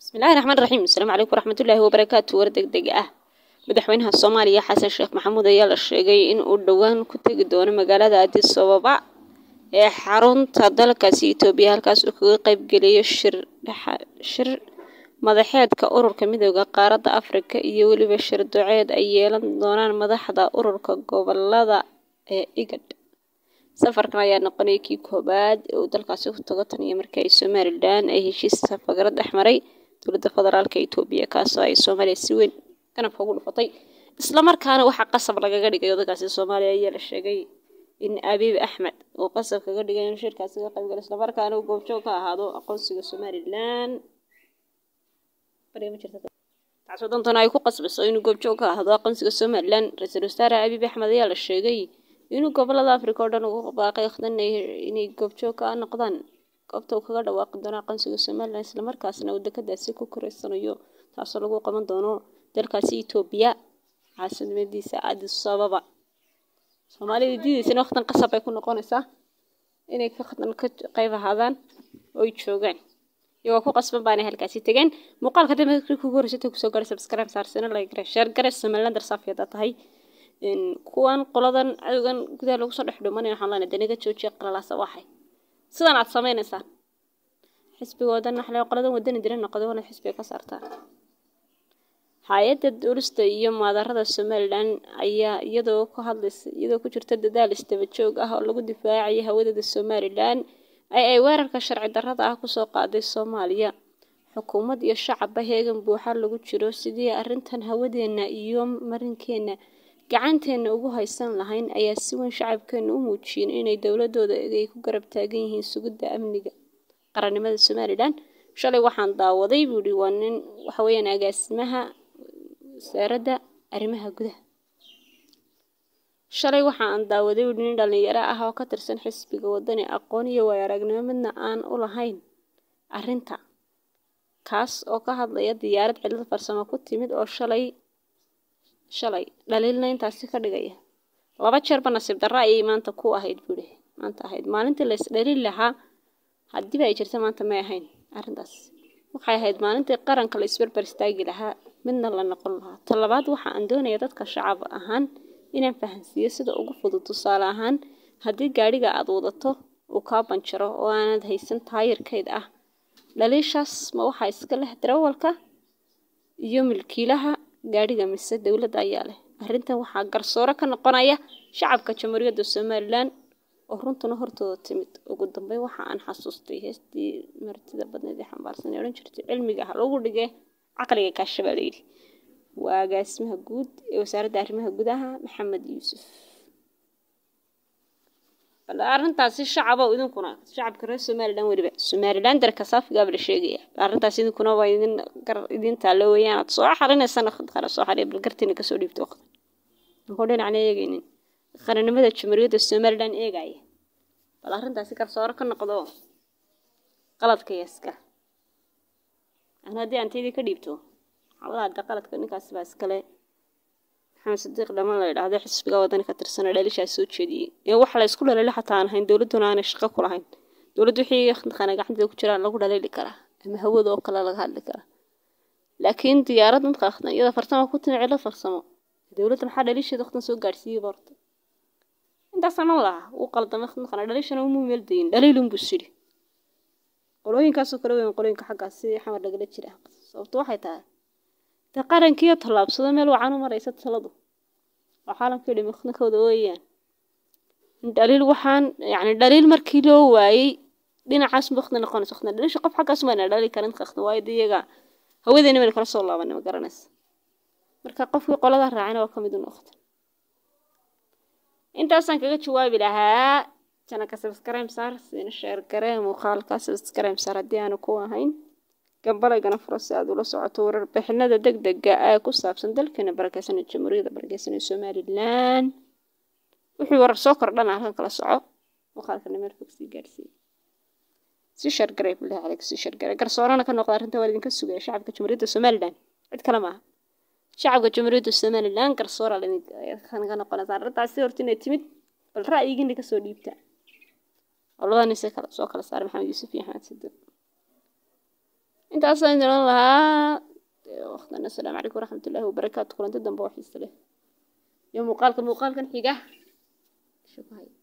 bismillahi raxmaan raxiim asalaamu calaykum waraxmatullaahi wabarakaatu war deg deg ah madaxweynaha soomaaliya xasan sheekh maxamuud ayaa la sheegay in uu dhowaan ku tegi doono magaalada addis ababa ee xarunta dalkaasi itoobiya halkaas uu kaga qeybgelayo shir shir madaxeedka ururka midooda qaaradda afrika iyo weliba shir duceed ay yeelan doonaan madaxda ururka gobolada ee igad safarkan ayaa noqonaya kii koobaad ee uu dalkaasi ku tago tan iyo markii ay somalilan ay heshiis safagaro dhex maray dowladda federaalka itoobiya kaasoo ay soomaaliya si weyn ganabka ugu dhufatay islamarkaana waxaa qasab lagaga dhigay dalkaasi soomaaliya ayaa la sheegay in abiib axmed uu qasab kaga dhigay inuu shirkaasi ka qaybgalo islamarkaana uu goobjoog ka ahaado aqoonsiga somalilan taasoo dantana ay ku qasbayso inuu goobjoog ka ahaado aqoonsiga somalilan ra-iisul wasaare abiib axmed ayaa la sheegay inuu gobolada africa oo dhan ugu baaqay wakhdan inay goobjoog ka noqdaan goobta uu kaga dhawaaqi doono aqoonsiga somalilan islamarkaasna uu dekadaasi ku koreysanayo taasoo lagu qaban doono dalkaasi etoobiya caasimadiisa addis ababa soomaalida diidaysana wakhtan qasab ay ku noqonaysaa inay wakhtan ka qayb ahaadaan oo ay joogaan iyagoo ku qasban baanay halkaasi tegeen muuqaalka dambe kugu horeysata kusoo gaadhay subscribe saarsana like gare share gare somaliland darsaafiyada tahay kuwan qoladan cadowgan gudaha lagu soo dhex dhumanay waxaan leenahay danaga joojiya qalalaasa waxay sidan aad sameynaysaan xisbigoodan waxle qoladan wadani dira noqday wana xisbiga ka saartaan hay-adda duulista iyo maadarada somalilan ayaa iyadoo ku hadlaysa iyadoo ku jirta dadaal isdaba joog ah oo lagu difaacaya hawadada somalilan ay ay weerarka sharci darrada ah kusoo qaaday soomaaliya xukuumad iyo shacabba heegan buuxa lagu jiro sidii arrintan hawadeenna iyo marinkeena gacanteena ugu haysan lahayn ayaa si weyn shacabkeena u muujiyeen inay dowladooda ay ku garab taagan yihiin sugidda amniga qarannimada somalilan shalay waxaan daawaday buuhi waa nin waxaweyaan agaasimaha wasaaradda arrimaha gudaha shalay waxa aan daawaday buuhi nin dhalinyaro ah oo ka tirsan xisbiga wadani aqoon iyo waay aragnimo midna aan u lahayn arrinta kaas oo ka hadlaya diyaarad cilad farsamo ku timid oo shalay shalay dhaliilna intaasi ka dhigaya laba jeerba nasiib darro ayay maanta ku ahayd buuhi maanta ahayd maalintii la isdhaliil lahaa haddiiba ay jirta maanta may ahayn arrintaas waxay ahayd maalintii qaranka la isbarbar istaagi lahaa midna la noqon lahaa talabaad waxa aan doonaya dadka shacab ahaan inaan fahansiiyo sida ugu fudud tusaale ahaan haddii gaadhiga aad wadato uu kaa banjaro oo aanad haysan taayirkeyd ah dhaliishaas ma waxaa iska leh darawalka iyo milkiilaha gaadhiga mise dowladda ayaa leh arrintan waxaa garsooro ka noqonaya shacabka jamhuuriyadda somalilan oo runtuna hortooda timid ugu dambeyn waxa aan xasuustay heestii martida badneed ee xambaarsan ee odhan jirtay cilmiga ha lagu dhige caqliga kaashabaa layidhi waa agaasimaha guud ee wasaaradda arrimaha gudaha maxamed yuusuf arrintaasi shacaba idinkuna shacabka reer somalilan weliba somalilan darka saafigaaba la sheegaya arrintaas idinkuna waa idin gar idin taallo weeyaan aad soo xalinaysan kala soo xariya bal gartiina kasoo dhiibto waqti muxuu dhinacna eegaynin qarannimada jamhuuriyadda somalilan eegaya bal arrintaasi garsooro ka noqdo qaladka yaska an haddii antaydii ka dhiibto xawada hadda qaladka ninkaasi baa iskale maxamed sadiiq dhaman la yidhaahdo xisbiga wadani ka tirsana dhalishaas soo jeediyey ee wax la isku dhaliilo xataa aan ahayn dowladduna aanay shaqo ku lahayn dowladdu wixii qana gacanteeda ku jiraan lagu dhaliili karaa ama hawada oo kale laga hadli karaa laakiin diyaarad dadka akhdan iyada farsamo ku timi cilo farsamo dowladda maxaa dhaliisheeda waqtan soo gaadhsiiyey borta intaasaan ma laha uu qaldamay qana dhalishana umuu meel dayin dhaliilun buu sidhi qolooyinkaasoo kale weyn qolooyinka xaggaasi xamar lagala jira sababto waxay tahay dee qarankiiyo tallaabsado meel wacan u maraysa taladu oo caalamkii dhimi waqtinkooda weeyaan dhaliil waxaan yacni dhaliil markii loo waayey dhinacaas waqti noqonaysa waqti dhaliisha qof xaggaas mayna dhali karin waqti waayo dee iyaga hawadeena mayna kala soo laabanay ma garanaysa marka qofkii qolada raacina waa ka mid u noqda intaasaan kaga jawaabi lahaa janaka subscribe saar siina share garee muuqaalka subscribe saar haddii aanu ku ahayn gambalaygana furo si aad ula socoto warar bixinada deg dega ee ku saabsan dalkeena barakeysanay jamhuuriyadda barakeysanay somalilan wixii warar soo kordhana halkan kala soco muuqaalkana meel fog sii gaadhsiiya si shargaray bilahi caleyk si shargaray garsoorana ka noqda arrinta waa idinka sugaya shacabka jamhuuriyadda somalilan cid kale maaha shacabka jamhuuriyadda somalilan garsoora ka noqonaysa arrintaasi horta inay timid bal ra'yigiina kasoo dhiibta oo labada nin see kala soo kala saaray maxamed yuusuf iyo axmed sidiiq intaasaan idin oran lahaa waqtan assalaamu calaykum waraxmatullaahi wabarakaatu kulanti dambe oo xiisa leh iyo muuqaalka muuqaalkan xiga Shukran.